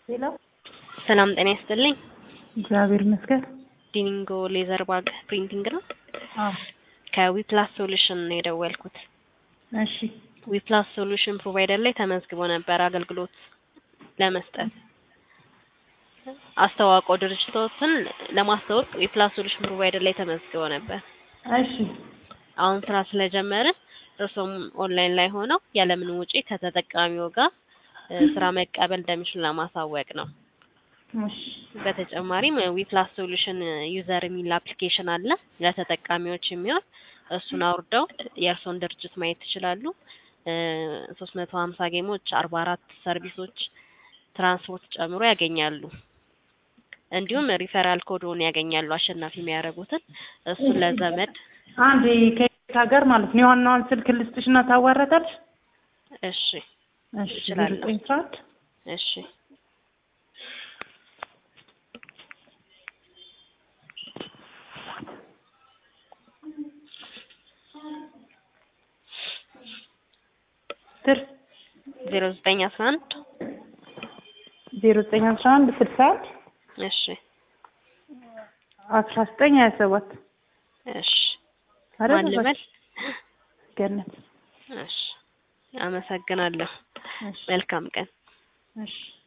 ሄሎ ሰላም ጤና ይስጥልኝ። እግዚአብሔር ይመስገን። ዲኒንጎ ሌዘር ባግ ፕሪንቲንግ ነው። አዎ ከዊፕላስ ሶሉሽን ነው የደወልኩት። እሺ ዊፕላስ ሶሉሽን ፕሮቫይደር ላይ ተመዝግቦ ነበር አገልግሎት ለመስጠት አስተዋውቀው ድርጅቶትን ለማስተዋወቅ ዊፕላስ ሶሉሽን ፕሮቫይደር ላይ ተመዝግቦ ነበር። እሺ አሁን ስራ ስለጀመርን እርሶም ኦንላይን ላይ ሆነው ያለምንም ውጪ ከተጠቃሚው ጋር እ ስራ መቀበል እንደሚችሉ ለማሳወቅ ነው። እሺ በተጨማሪም ዊፕላስ ሶሉሽን ዩዘር የሚል አፕሊኬሽን አለ ለተጠቃሚዎች የሚሆን እሱን አውርደው የእርሶን ድርጅት ማየት ይችላሉ። ሶስት መቶ ሀምሳ ጌሞች፣ አርባ አራት ሰርቪሶች፣ ትራንስፖርት ጨምሮ ያገኛሉ። እንዲሁም ሪፈራል ኮድን ያገኛሉ አሸናፊ የሚያደርጉትን እሱን ለዘመድ አንድ ከየት ሀገር ማለት ነው? የዋናዋን ስልክ ልስጥሽና ታዋረታለሽ። እሺ እሺ እችላለሁ። ዘጠኝ ሰዓት እሺ ስር ዜሮ ዘጠኝ አስራ አንድ ዜሮ ዘጠኝ አስራ አንድ ስልሳ አንድ እሺ አስራ ዘጠኝ ሀያ ሰባት እሺ አይደል? ማን ልበል? ገነት እሺ አመሰግናለሁ። እሺ መልካም ቀን። እሺ